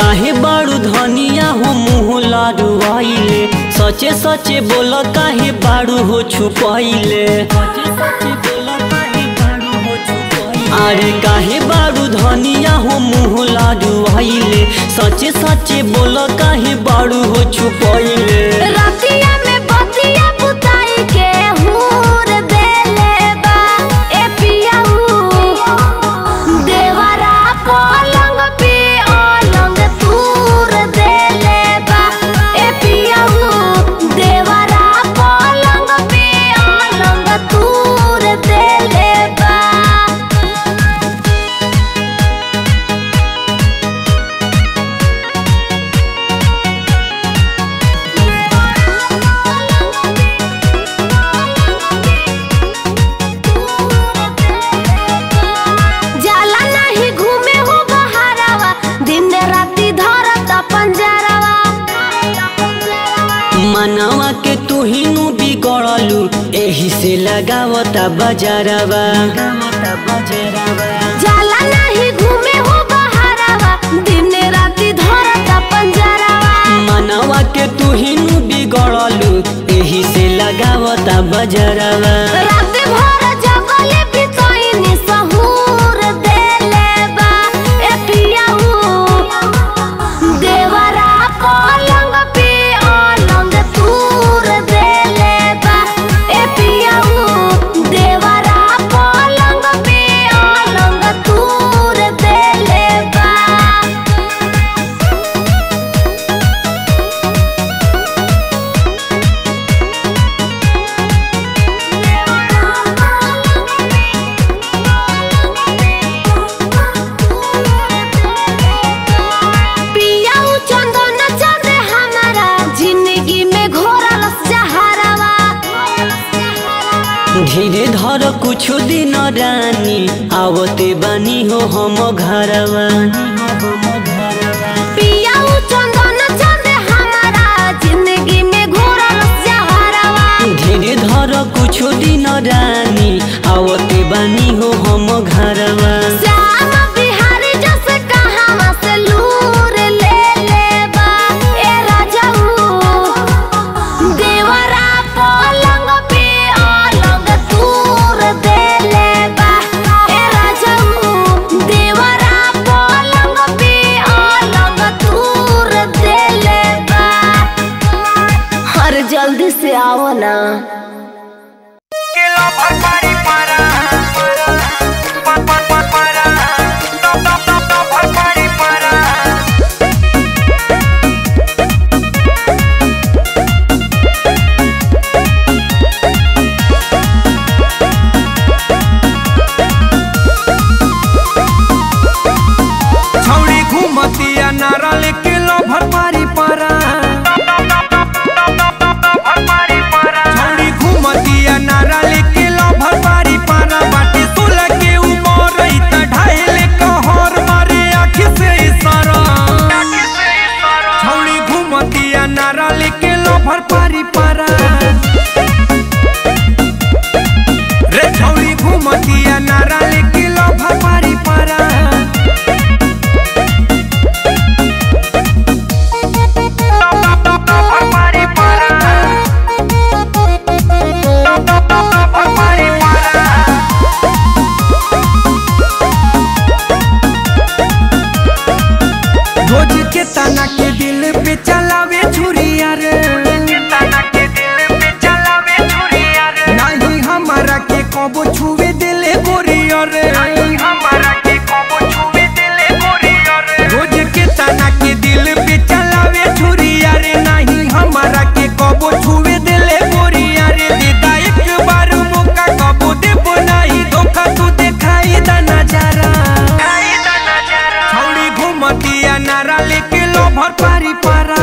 काहे बारू धनिया हो मुँह लाडुआइले सचे सचे बोल काहे बारू हो छुपैले अरे काहे बारू धनिया हो मुँह लाडुआइले सचे सचे बोल काहे बारू हो छुपैले रतिया में बतिया बुताई के हूर देले बा ए पियाऊ देवरा पलंग पे अलंग तूर देले बा ए पियाऊ देवरा पलंग पे अलंग तूर देले बा जाला नहीं घूमे हो बहारवा दिन राती धरत पंजरवा मनवा के तू ही नु बिगड़लू एही से लगावता बजारवा जाला नहीं घूमे हो बहारवा दिन राती धरत पंजरवा मनवा के तू ही नु बिगड़लू एही से लगावता बजरवा रात भर जगले बितैनी सहूर देले बा ए पियाऊ देवरा पलंग पे अलंग तूर देले बा ए पियाऊ देवरा पलंग पे अलंग तूर देले बा पियाऊ चंदन चंद्र हमारा जिंदगी में घोरल जहरवा धीरे धर कुछ दिन रानी आवते बानी हो हम घरवा पियाऊ चंदन चंद्र हमारा जिंदगी में घोरल जहरवा धीरे धर कुछ दिन रानी आवते बानी हो हम घरवा श्याम बिहारी जस कहावा से लूर ले ले बा ए राजाऊ देवरा पलंग पे अलंग तूर दे ले बा ए राजाऊ देवरा पलंग पे अलंग तूर दे ले बा हर जल्दी से आओ ना Kilo barbari para Pa pa pa para No no no no barbari para छौड़ी घुमतिया नारा लेके लो भरपारी पारा छौड़ी घुमतिया नारा लेके लो भरपारी पारा बाटे सोलह के उमर रही त ढाई कहर मारे आँख से इशारा छौड़ी घुमतिया नारा लेके लो भरपारी पारा रे छौड़ी घुमतिया नारा लेके लो भरपारी पारा भरपारी पारा भरपारी पारा रोज के तना के दिल पे चलावे छुरिया रे तना के दिल पे चलावे छुरिया रे नहीं हमारा के कबो छुवे दिले गोरिया रे नहीं हमारा के कबो छुवे दिले गोरिया रे रोज के तना के दिल पे चलावे छुरिया रे नहीं हमारा के कबो छुवे दिले गोरिया रे देता एक बार मौका कबो देबो नहीं धोखा तू देखाई दा नजारा छौड़ी घुमतिया नारा लेके लो भर पारी पारा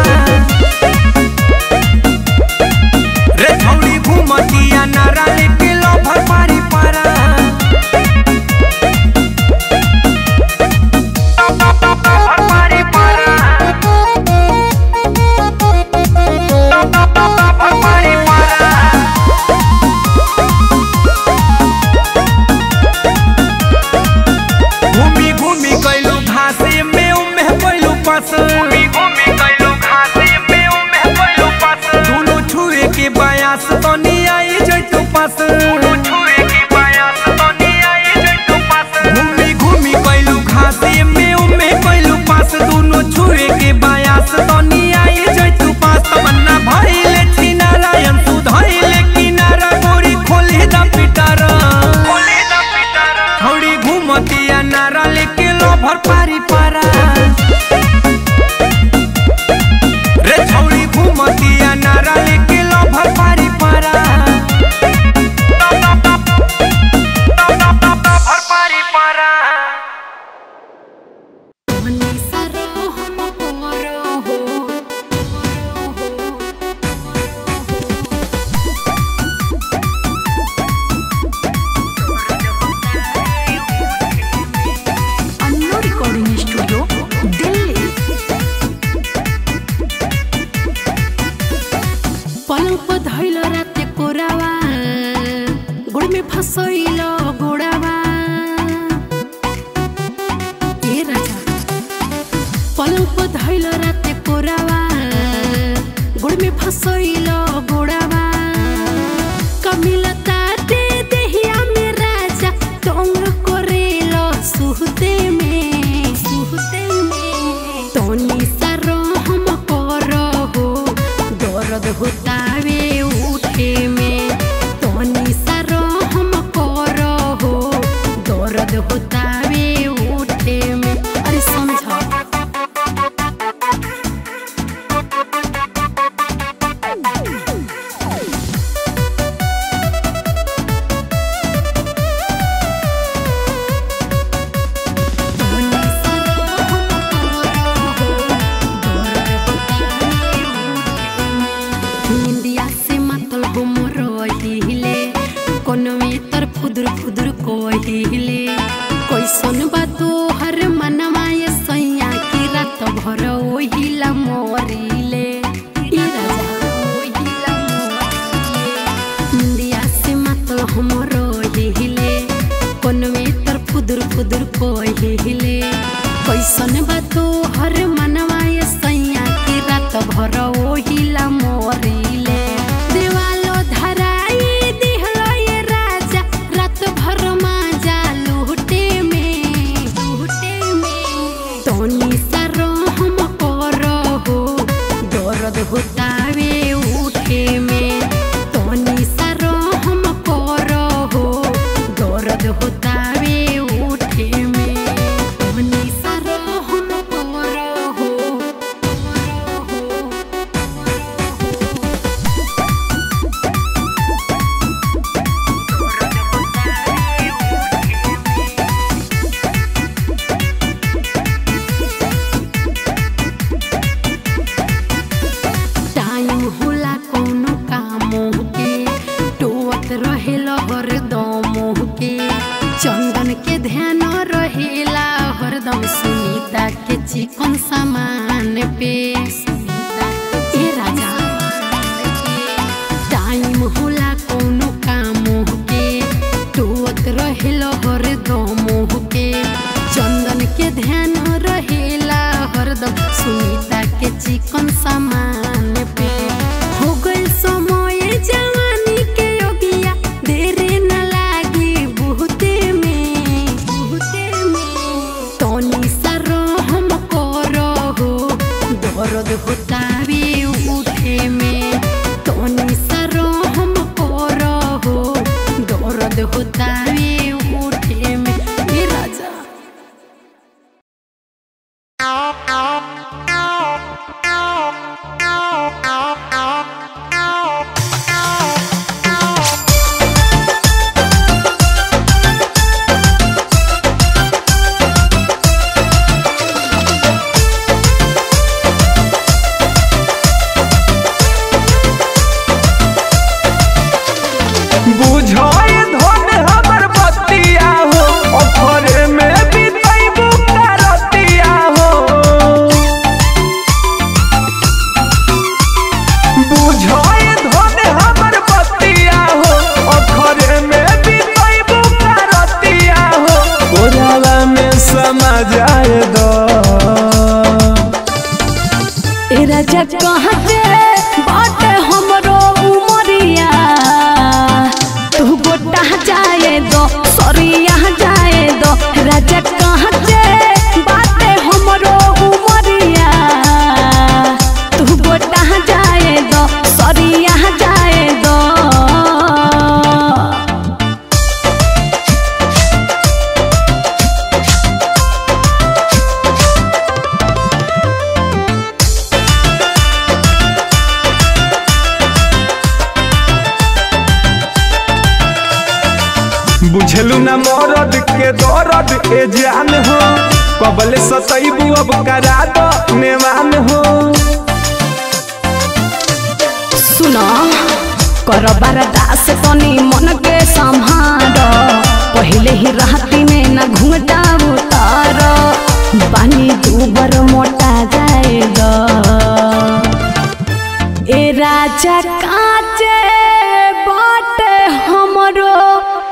रे छौड़ी घुमतिया नारा लेके लो भर पारी पारा गुड़ में फसैल गोड़ावा ए राजा पलंग पर धैल राते कोरावा गुड़ में फसैल गोड़ावा कमिलता दे देहिया में राजा टोंग कोरेल सुहते में सुहते में तोनी सारो हम करहो दर्द होतावे उठे में तोनी सारो हम करहो दर्द होतावे उठे में अरे समझ इंडिया से मतलब मोरहिले कोनो में तर फुदुर फुदुर कोहिले कैसन बा तो हर मनवा ये सैया की रात भर ओहिला मोरिले ई राजा ओहिला मोरिले इंडिया से मतलब हम रहिले कोनो में तर फुदुर फुदुर कोहिले कैसन बा तो हर मनवा ये सैया की रात भर ओहिला मोरिले देवालो धराई दिहलो ये राजा रात भर माजा लूटे में लूटे में तोनी सारो हम करहो दर्द होतावे उठे में तोनी सारो हम करहो दर्द होतावे उठे में तोनी सारो हम करहो टाइम होला कोनो कामो के टोत रहेला हरदम के चंदन के ध्यान रहेला हरदम सुनीता के चिकन सामान पे ए राजा टाइम होला कोनो कामो के टोत रहेला हरदम के चंदन के ध्यान रहेला हरदम सुनीता के चिकन सामान पे हो गइल समय जवानी के योगिया देरे न लागी बहुते में बहुते में तोनी सारो हम करहो दर्द होतावे उठे में तोनी सारो हम करहो दर्द होतावे उठे में ए राजा बुझाए धन हमर बतिया हो अफरे में बितैबू करतिया हो बुझाए धन हमर बतिया हो अफरे में बितैबू करतिया हो कोरावा में समा जाए दो ए राजा कहाँ के बाटे हमरो उमरिया तू गोटा जाए दो सरिया जाए दो राजा कहाँ के बाटे हमरो उमरिया तू गोटा जाए दो सरिया जाए दो बुझलू न मरद के दर्द ए जान हो कबले सतैबू अब करा दो नेवान हो सुनो कर दास तनी मन के संहार पहले ही राती में न घूंघटा उतार बानी दूबर मोटा जाएगा ए राजा काचे बाट हमरो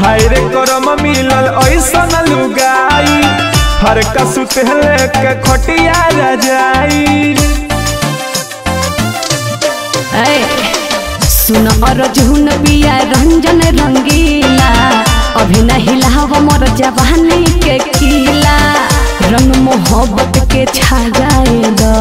हाय रे करम मिलल ऐसन लुगाई फरका सुतले के खटिया रजाई ऐ, सुन अर्जुन पिया रंजन रंगीला अभी नहीं लाव मोर जवानी के किला रंग मोहब्बत के छा जाए द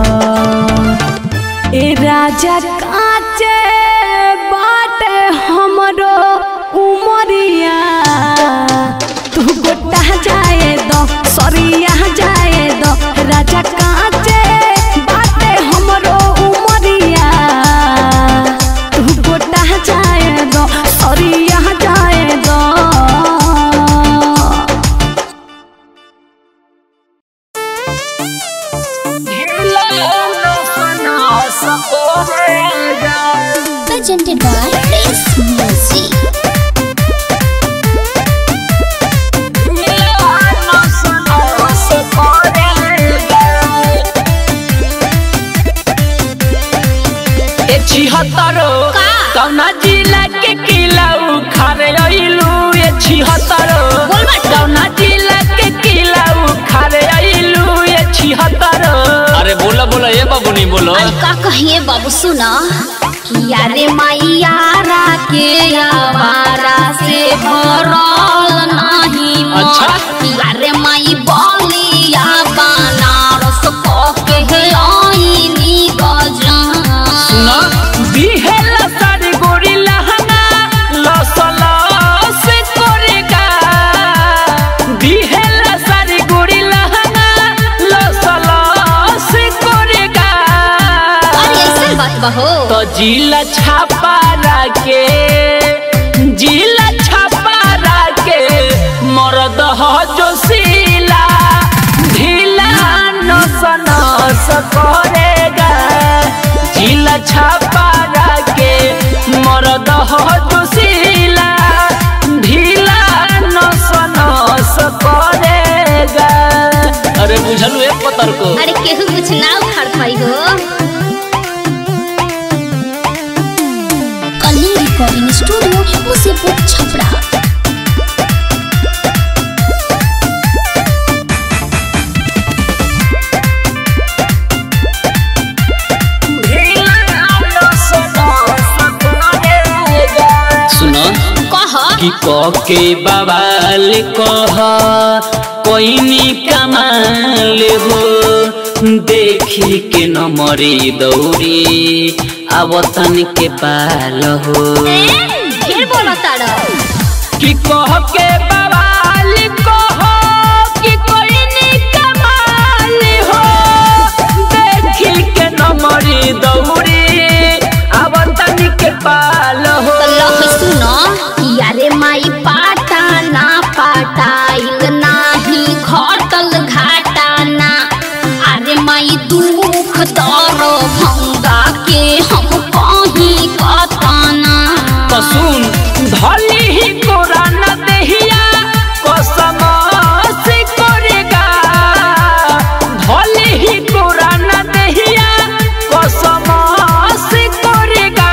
ए राजा काचे बाटे हमरो उमरिया तू गोटा जाए दो सरिया जाए दो राजा काचे बाटे हमरो उमरिया तू गोटा जाए दो सरिया जाए दो presented by Prince Music. ए छिहत्तरो का? कौना जिला के किला उखारे अइलू ए छिहत्तरो बोल बाटे। कौना जिला के किला उखारे अइलू ए छिहत्तरो अरे बोला बोला ये बाबू नहीं बोलो अरे का कहिए बाबू सुना किया रे मैयारा के आवारा से भरल नहीं मन। अच्छा। किया रे माई बलिया बनारस के आईनी गजान सुना बिहेला सारी गोरी लहंगा लसला से करेगा बिहेला सारी गोरी लहंगा लसला से करेगा अरे ऐसे बात बहो तो जिला छापा के जिला छापा के मरद हो जो सीला ढीला नस नस करेगा जिला छापा के मरद हो जो सीला ढीला नस नस करेगा अरे बुझलू एक पतर को अरे केहू कुछ ना उखाड़ पाई हो कलिंग रिकॉर्डिंग स्टूडियो मुसीपुर छपरा सुनो कह कि के बवाल कह कोई कमाल हो देखी के न मरी दौड़ी आवतन के पाल हो फिर बोलो तारा कि कह के बवाल कह कि कोई नी कमाल हो देखी के नमरी दौड़ी आवतन के पाल हो लह सुनो यारे माई पाटा ना पाटाइल नाही घटल घाटा ना अरे माई दुख दर भंगा के हम कहीं कताना तो सुन धली ही कोरा न देहिया कसम से करेगा धली ही कोरा न देहिया कसम से करेगा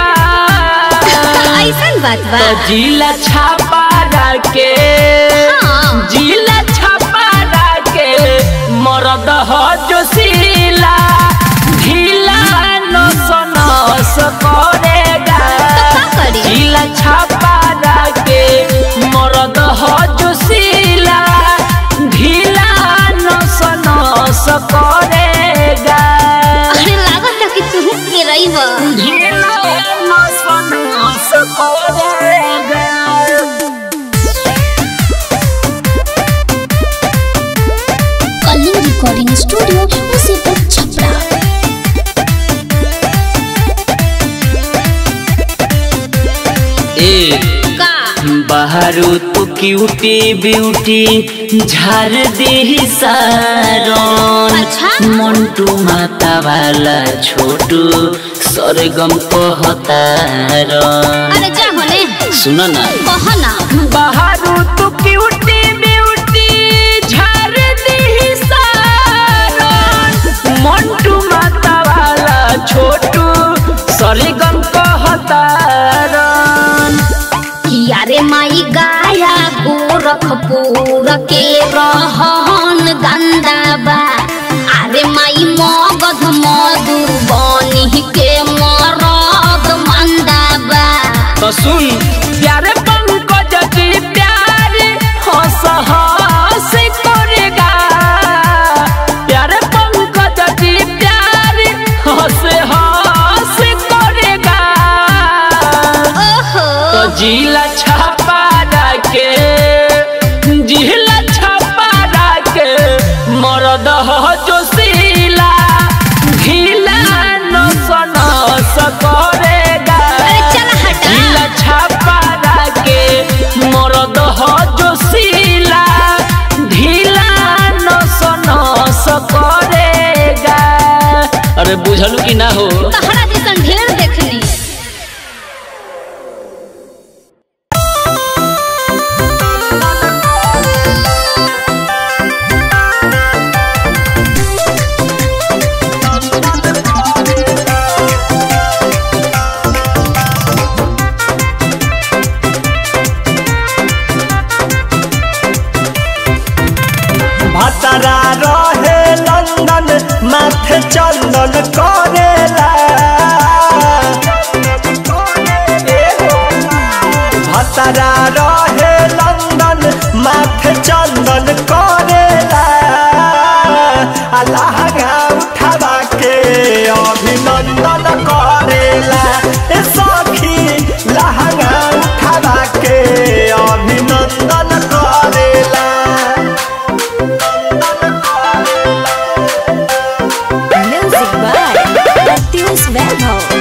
ऐसन बात बा तो जिला छापा के हाँ। जिला छापा के मरद हो जो सीला ढीला नस नस करेगा का करी? जिला छापा के मरद हो जो सीला ढीला नस नस करेगा अरे लागत कि तू के रही ढीला नस नस करेगा कलिंग रिकॉर्डिंग स्टूडियो मुसीपुर छपरा ए का बाहरो तो क्यूटी ब्यूटी झार दे सारन अच्छा। मंटू माता वाला छोटू सरगम कहतारन अरे जा होने सुन ना कह ना बाहरो तो क्यूटी ब्यूटी झार दी सारन मंटू माता वाला छोटू सरगम कहतारन किया रे माई गाया के रहन गंदा बा अरे माई मगध मधु बनी के मरद मंदा बा तो सुन प्यारे पंकज जी प्यारे हंस हंस करेगा प्यारे पंकज जी प्यारे हंस हंस करेगा ओहो तो जिला छापा के जिला छापा के मरद हो जो सीला ढीला नस नस करेगा अरे चल हटा जिला छापा के मरद हो जो सीला ढीला नस नस करेगा अरे बुझलू कि ना हो तहरा जैसन ढेर देखनी भतरा रहे लंदन माथे चंदन करेला भतरा रहे लंदन माथे चंदन करेला अल्लाह उठावा के अभिनंदन करेला ए सखी लहंगा उठावा के अभिनंदन करेला म्यूजिक बाय प्रत्युष वैभव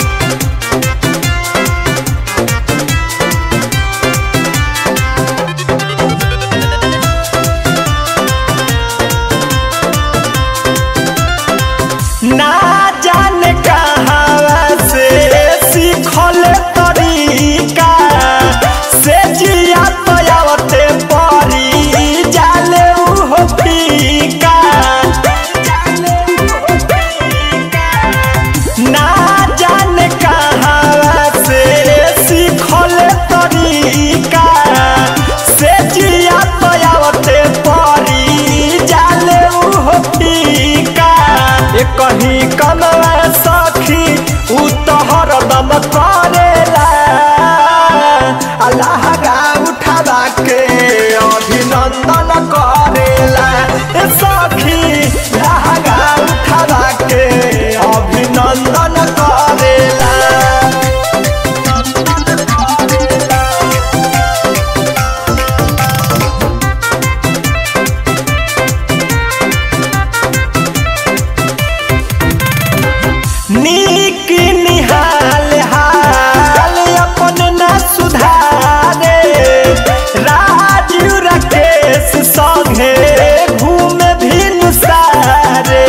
ना जाने कहाँ से सीखल तरीका से जिया पयावते परी जाले उहो फीका ना जाने कहाँ से सीखल तरीका से जिया पयावते परी जाले उहो फीका ए कहीं कमला सखी उ तो हरदम करेला अल्लाह गा उठावा के अभिनंदन करेला ए सखी अल्लाह गा उठावा के अभिनंदन करेला नीक निहाल हाल अपन न सुधारे राजू राकेश संगे घूमे भिन सारे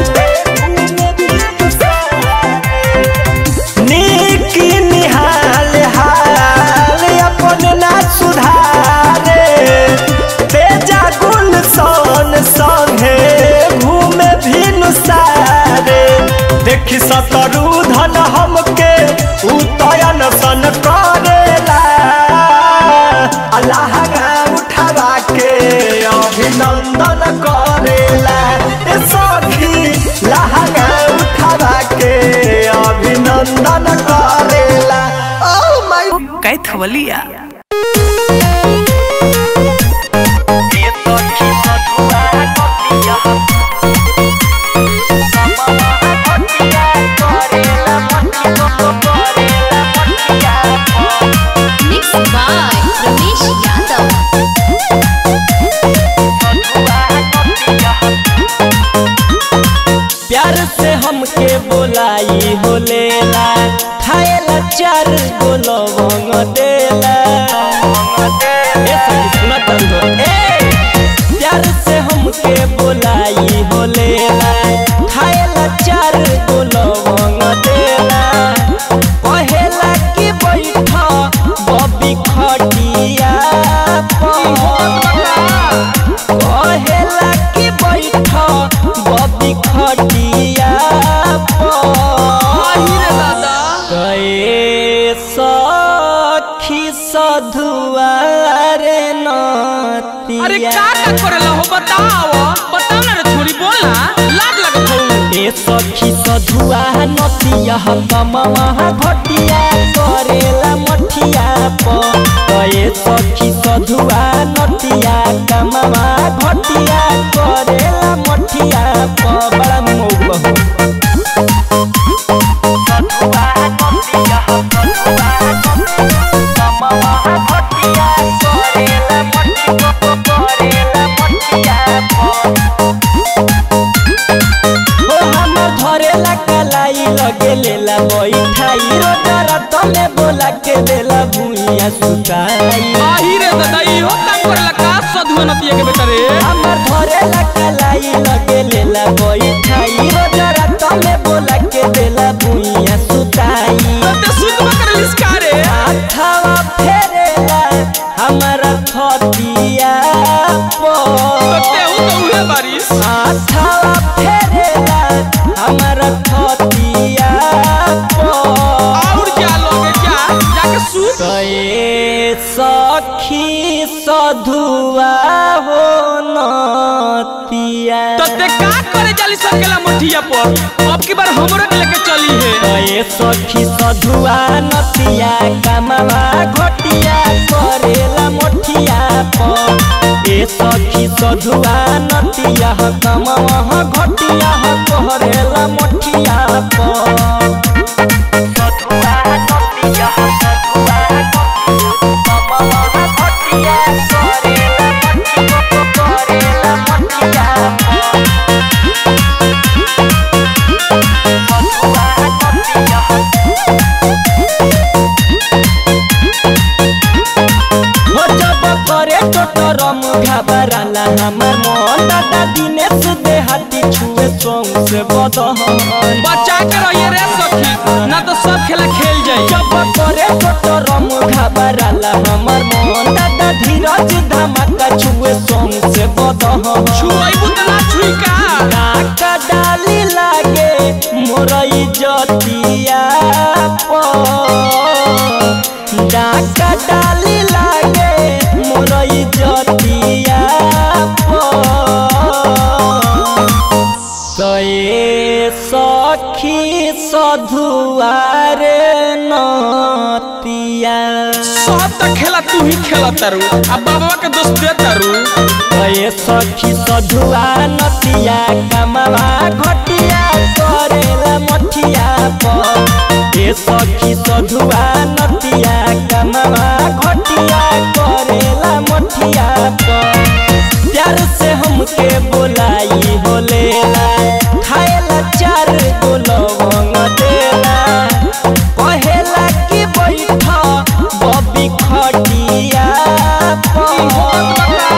नीक निहाल हाल अपन न सुधारे तेजा गुलशन संगे घूमे भिन सारे देखी सतरू धन हमके उतयन सन करेला अल्लाह गा उठावा के अभिनंदन करेला ए सखी लहंगा उठावा के अभिनंदन करेला ओ माय कैथवलिया मिक्स बाय रमेश यादव प्यार से हमके बोलाई हो लेला खाएला चार गो लवंग देला ए सखी सुना तंदो ए प्यार से हमके बोलाई हो लेला खाएला चार गो लवंग देला कहेला कि बैठ बबी खटिया पर कहेला कि बैठ बबी खटिया गए सखी सधुआ रे नतिया अरे का का करेला हो बताओ बताओ ना रे छोरी बोला लाज लगत हो ए सखी सधुआ नतिया कमवा घटिया करेला मठिया प ए सखी सधुआ नतिया कमवा घटिया करेला मठिया प बड़ा मौग बहू सधुआ नतिया सधुआ कमवा घटिया करेला मठिया करेला मठिया प ओ हमर धरेला कलाई लगे लेला बैठाई रोजरा तले बोला के देला भुइया सुताई आही रे दादा इहो काम करेला का सधुआ नतिया के बेटा रे हमर धरेला कलाई लगे लेला बैठाई रोजरा तले बोला के देला भुइया सुताई ते सुतवा करेलिस का रे हाथवा फेरेला हमरा थतिया तो पर तेहू तो उहे बारिश हाथवा फेरेला हमरा थतिया पर और क्या लोगे क्या जाके सूत कए सखी सधुआ हो नतिया तो ते का करे जाली सकेला मठिया पर अब की बार हमरो के लेके चली है कए सखी सधुआ नतिया कमवा घटिया करेला मोठिया पर ए सखी सधुआ नतिया कमवा घटिया करेला मोठिया पर सधुआ नतिया सधुआ कमवा घटिया करेला मोठिया करेला मोठिया पर हो जब करे टोटरम घबराला हमर मन दादा दिनेश देहाती छुए सोंग से बदहन बचा के रहिए रे सखी ना तो सब खेला खेल जाई जब करे टोटरम घबराला हमर मन दादा धीरज धमाका छुए सोंग से बदहन छुआई बुतना छुई का नाका डाली लागे मोरई जतिया डाका डाली लागे मोरई जतिया तए सखी सधुआरे नतिया सब तो खेला तू ही खेला तारू अब बाबा के दोस्त दे तारू ए सखी सधुआ नतिया कमवा घटिया करेला मठिया पर ए सखी सधुआ नतिया कमवा घटिया करेला मठिया पर प्यार से हमके बोलाई होलेला खाएला चार गो लवंग देला कहेला कि बैठ बबी खटिया पर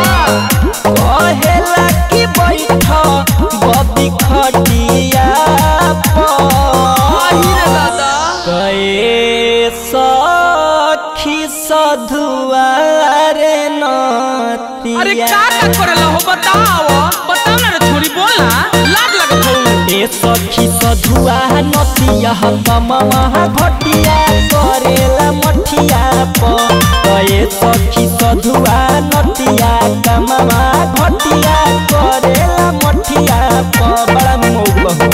कहेला कि बैठ बबी खटिया आही रे दादा कए सखी सधुआरे नतिया अरे का का करेला हो बताओ बताओ ना रे छोरी बोला लाज लगत हो ए सखी सधुआ नतिया कमवा घटिया करेला मठिया प ए सखी सधुआ नतिया कमवा घटिया करेला मठिया प बड़ा मौग बहू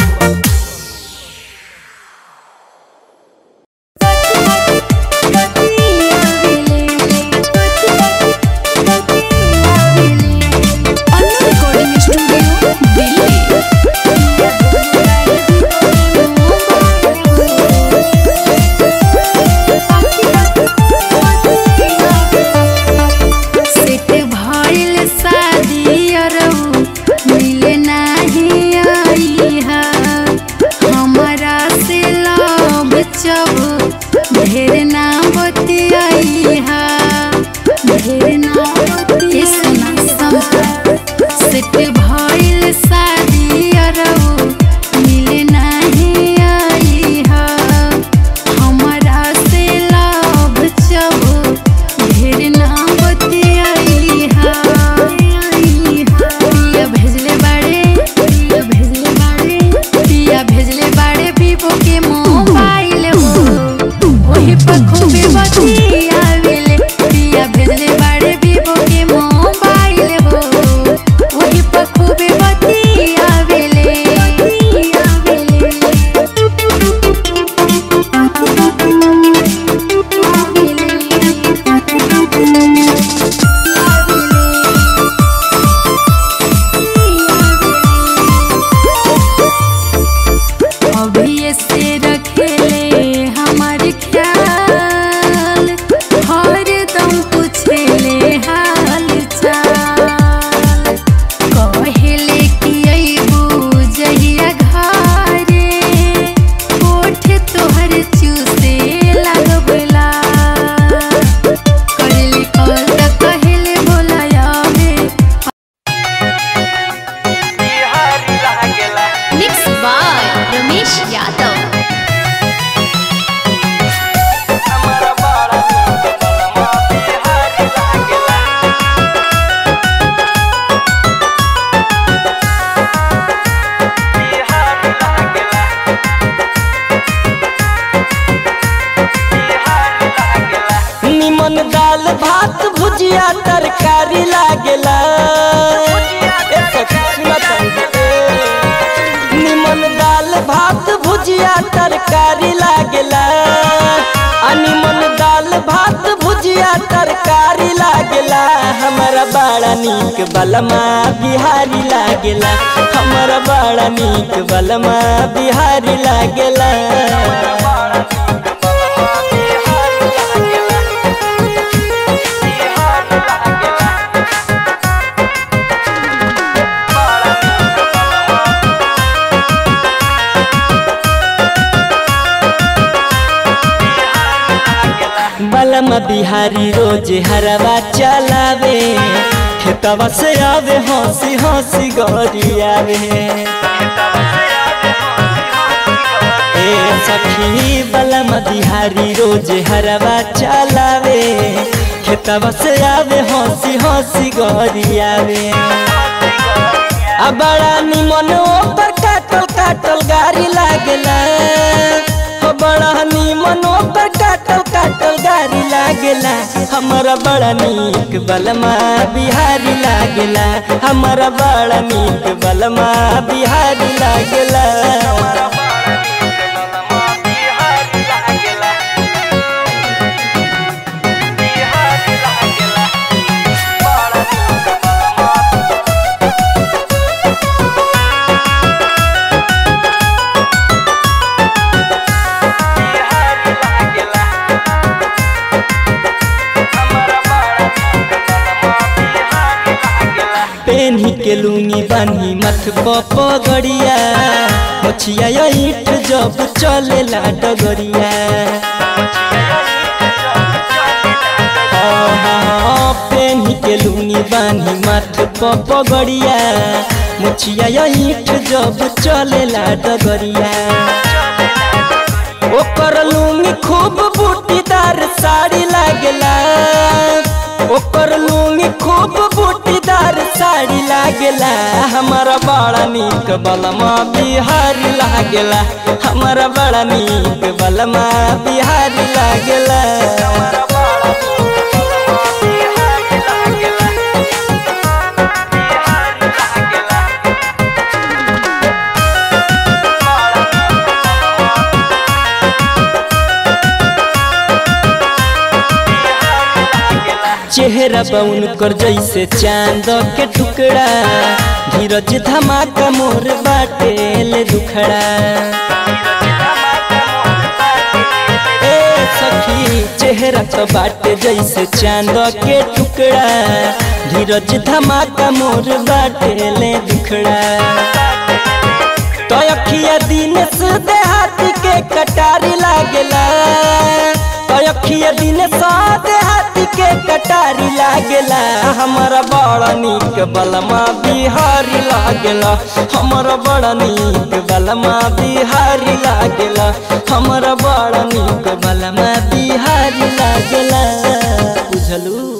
सेट भइल शादी अरऊ मिले नाही आई हा हमरा से लब चब ढेर ना बतियाई हा ढेर ना बतियाई सेट भइल शादी अरऊ मिले नाही आई हा हमरा से लब चब ढेर ना बतियाई हा पिया भेजले बाड़े पिया भेजले बाड़े पिया भेजले बाड़े वीवो के मोबाइल हो ओही पर खूबे बतियावेले पिया भेजले बाड़े वीवो भुजिया तरकारी लागेला ए सखी सुना तनी। निमन दाल भात भुजिया तरकारी लागेला आ निमन दाल भात भुजिया तरकारी लागेला हमारा बड़ा नीक बलमा बिहारी लागेला हमारा बड़ा नीक बलमा बिहारी लागेला बलमा बिहारी रोज हरवा चलावे खेतवा से आवे हंसी हंसी गौरी आवे ए सखी बलमा बिहारी रोज हरवा चलावे खेतवा से आवे हंसी हंसी गौरी आवे आ बड़ा निमन ओपर काटल काटल गाड़ी लागेला हो बड़ा निमन ओपर काटल काटल गाड़ी लागेला हमारा बड़ा नीक बलमा बिहारी लागेला हमारा बड़ा नीक बलमा बिहारी लागेला पेन्ही के लूंगी बानी मथ पगड़िया मछिया ईट जब चलेला डगरिया हाँ, पेन्ही के लूंगी बानी मथ पगड़िया मुछिया ईट जब चलेला डगरिया ओकर लूंगी खूब बूटीदार साड़ी लागेला ओकर लूंगी खूब बूटीदार साड़ी लागेला हमारा बड़ा नीक बलमा बिहारी लागेला हमारा बड़ा नीक बलमा बिहारी लागेला चेहरा बउन कर जैसे चांद के टुकड़ा धीरज धमाका मोर बाटेल दुखड़ा ए सखी चेहरा तो बाटे जैसे चांद के टुकड़ा धीरज धमाका मोर बाटेल दुखड़ा तो अखिया दिन से देहाती के कटारी लागेला तो अखिया दिन से देहाती के कटारी लागेला हमारा बड़ा नीक बलमा बिहारी लागेला हमारा बड़ा नीक बलमा बिहारी लागेला हमारा बड़ा नीक बलमा बिहारी लागेला बुझलू